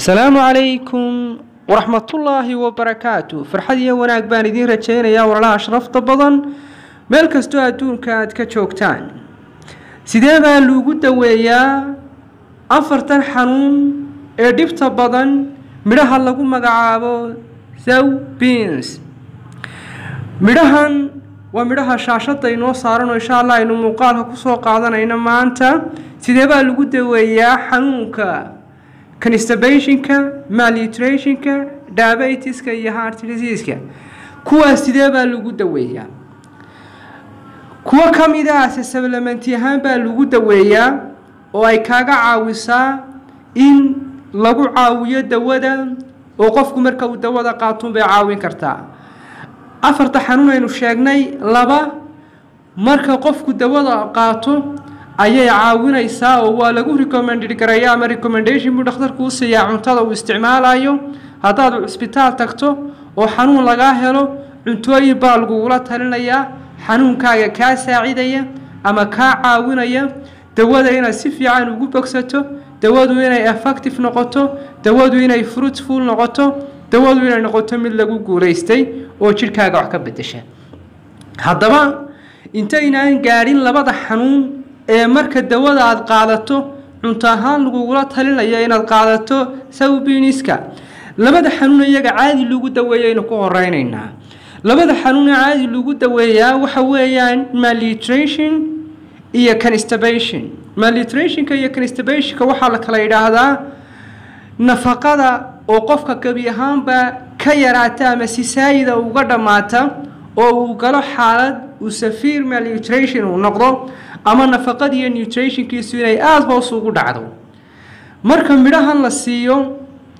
asalaamu calaykum waraxmatullaahi wabarakaatu farxad iyo wanaag baan idiin rajaynayaa walalaha sharafta badan meel kastoo adduunka aad ka joogtaan sidee baa lagu daweeyaa afartan xanuun ee dhibta badan midhaha lagu magacaabo sow beans midhahan waa midhaha shaashadda inoo saaranoo insha allah aynu muuqaalka kusoo qaadanayno maanta sidee baa lagu daweeyaa xanuunka constibationka malnutritionka diabetiska iyo heart diseaska kuwaas sidee baa lagu daweeyaa kuwo ka mid ah supplementi ahaan baa lagu daweeyaa oo ay kaaga caawisaa in lagu caawiyo dawada oo qofku marka uu dawada qaatun bay caawin kartaa afarta xanuun aynu sheegnay laba marka qofku dawada qaato ayay caawinaysaa oo waa lagu recommended garaya ama recommendation buu dhakhtarku u siiyaa cuntada uu isticmaalayo haddaad cisbitaal tagto oo xanuun lagaa helo cuntooyin baa lagugula talinayaa xanuunkaaga kaa saacidaya ama kaa caawinaya dawada inaad si fiican ugu bogsato dawadu inay effective noqoto dawadu inay fruitful noqoto dawadu inay noqoto mid lagu guulaystay oo jidhkaaga wax ka bedesha haddaba intaynaan gaadhin labada xanuun ee marka dawada aada qaadato cunto ahaan lagugula talinayo inaad qaadato sawbiniska labada xanuun iyaga caadi lagu daweeyaynu ku horeynaynaa labada xanuune caadi lagu daweeyaa waxa weeyaan malnutrition iyo constipation malnutritionka iyo constipationka waxaa la kala yidhaahdaa nafaqada oo qofka gebi ahaanba ka yaraata ama si saayida uga dhammaata oo uu galo xaalad uu safiir malnutrition uu noqdo ama nafaqada iyo nutritionkiisu inay aada hoos ugu dhacdo marka midhahan la siiyo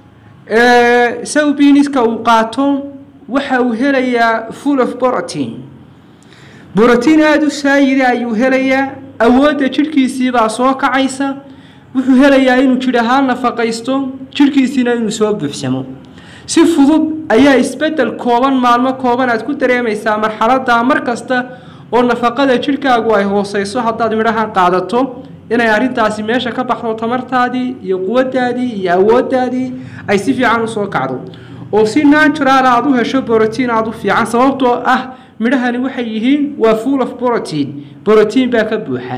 sawbiniska uu qaato waxa uu helayaa full of borotin borotiin aada u saayida ayuu helayaa awoodda jidhkiisiibaa soo kacaysa wuxuu helayaa inuu jidh ahaan nafaqaysto jidhkiisiina inuu soo buuxsamo si fudud ayaa isbeddel kooban maalmo kooban aad ku dareemaysaa marxaladda mar kasta oo nafaqada jidhkaagu ay hooseyso haddaad midhahan qaadato inay arrintaasi meesha ka baxdo tamartaadii iyo quwaddaadii iyo awooddaadii ay si fiican usoo kacdo oo si natural aada u hesho borotiin aada u fiican sababtoo ah midhahani waxay yihiin waa full of borotiin borotiin baa ka buuxa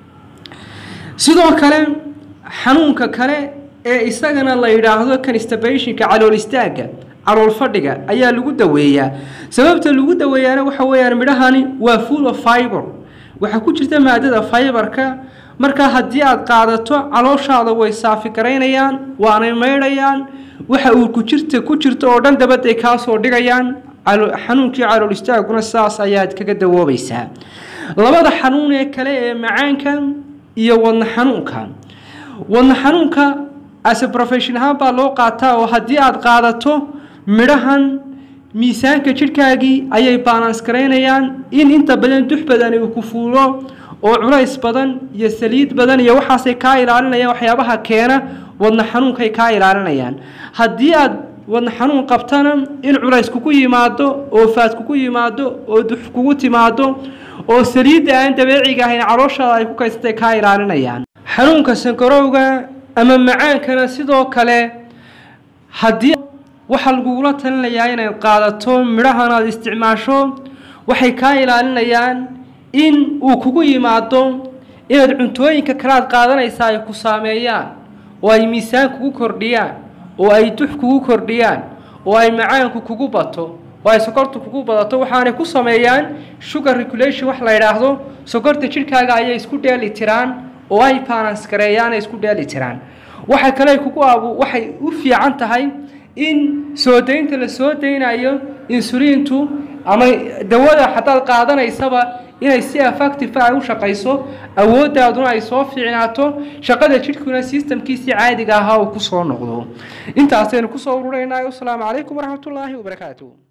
sidoo kale xanuunka kale ee isagana la yidhaahdo constibationka calool istaagga calool fadhiga ayaa lagu daweeyaa sababta lagu daweeyaana waxa weeyaan midhahani waa full of fiber waxaa ku jirta maadada fiberka markaa haddii aad qaadato calooshaada way saafi garaynayaan waanay maydhayaan waxa uu ku jirta ku jirta oo dhan dabaday kaa soo dhigayaan xanuunkii calool istaaguna saas ayaad kaga dawoobaysaa labada xanuun ee kale ee macaanka iyo wadna xanuunka wadna xanuunka ase profession ahaan baa loo qaataa oo haddii aad qaadato midhahan miisaanka jidhkaagii ayay balans garaynayaan in inta badan dux badani uu ku fuulo oo culays badan iyo saliid badan iyo waxaasay kaa ilaalinayaan waxyaabaha keena wadna xanuunkay kaa ilaalinayaan haddii aad wadna xanuun qabtana in culays kugu yimaado oo faad kugu yimaado oo dux kugu timaado oo saliidda aan dabeeciga ahayn calooshaada ay ku kaysatay kaa ilaalinayaan xanuunka sankarowga ama macaankana sidoo kale haddii waxaa lagugula talinayaa inaad qaadato midhahan aad isticmaasho waxay kaa ilaalinayaan in uu kugu yimaado inaad cuntooyinka kale aad qaadanaysaa ay ku saameeyaan oo ay miisaan kugu kordhiyaan oo ay dux kugu kordhiyaan oo ay macaanku kugu bato oo ay sokortu kugu badato waxaanay ku sameeyaan sugar regulation wax la yidhaahdo sokorta jidhkaaga ayay isku dheeli tiraan oo ay balans gareeyaan ay isku dheeli tiraan waxa kale kugu abu waxay u fiican tahay in soo daynta la soo daynayo insuliintu ama dawada haddaad qaadanaysaba inay si effective ay u shaqayso awooddaaduna ay soo fiicnaato shaqada jidhkuna systemkiisii caadiga ahaa uu ku soo noqdo intaasaynu kusoo ururaynaa wasalaamu calaykum waraxmatullaahi wabarakaatu